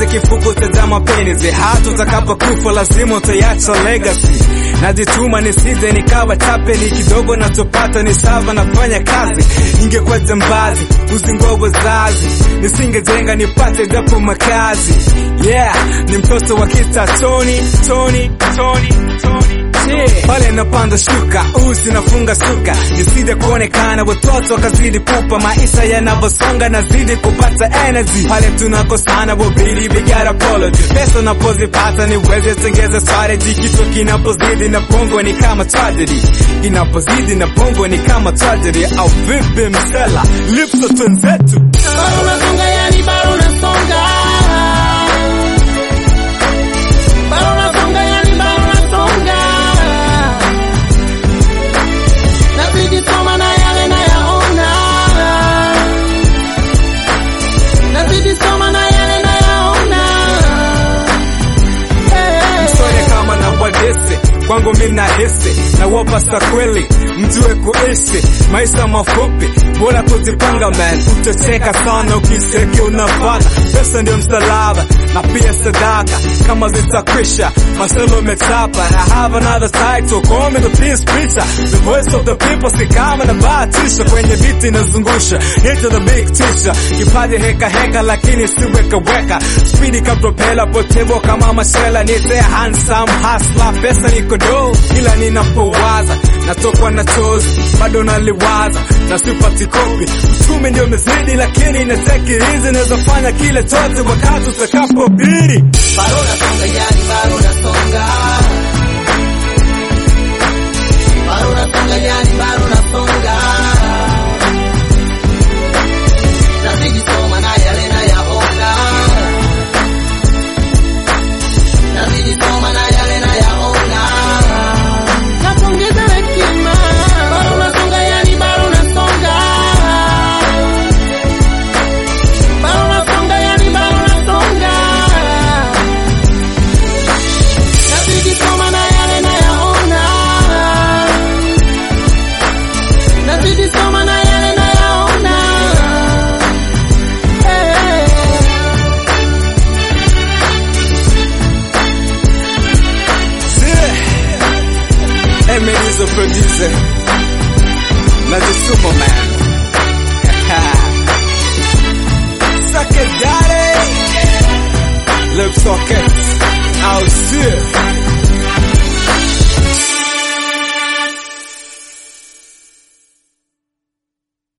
kifuko cha mapenzi, hata utakapokufa lazima utaiacha legacy. Najituma nisije nikawa tapeli, kidogo nachopata ni sava, nafanya kazi. Ningekuwa jambazi, uzingua wazazi, nisingejenga nipate japo makazi. Yeah, ni mtoto wa kita Tony, Tony, Tony, Tony. Yeah. Pale napanda shuka usi nafunga suka nisije kuonekana watoto wakazidi pupa maisha yanavyosonga nazidi kupata energy pale tunakosana wabili we got apology pesa napozipata niweze tengeza strategy kichwa kinapozidi na bongo ni kama tragedy inapozidi na bongo ni kama tragedy au vipi msela lipso twenzetu Bado unasonga yani bado unasonga Bado unasonga yani bado unasonga Nazidi soma na yale nayaona Nazidi soma na yale nayaona Hey. Msone kama na wadese kwangu mi nahisi na wapasa kweli mjue kuishi maisha mafupi bora kujipanga man utacheka sana ukiseki unapata pesa ndio msalaba na pia sadaka kama zitakwisha maselo umechapa I have another title call me the peace preacher the voice of the people si kama na bahatisha kwenye viti inazungusha into the big teacher kipaji heka heka lakini siweka weka spidi kapropela potevo kama mashela nite handsome hustler pesa niko do ila ninapowaza natokwa na chozi bado naliwaza na sipati kopi uchumi ndio mezidi lakini nateki hizi nawezafanya kile chote wakati utakapobiri Bado unasonga yani bado unasonga Bado unasonga yani bado unasonga Nazidi soma na yale nayaona Nazidi soma na yale nayaona Napongeza hekima Bado unasonga yani bado unasonga Bado unasonga yani bado unasonga Nazidi soma na yale nayaona Nazidi soma na yale nayaona hey. Yeah. Emily is a producer. Najisuma man. Suck it, daddy. Lip socket. Out here.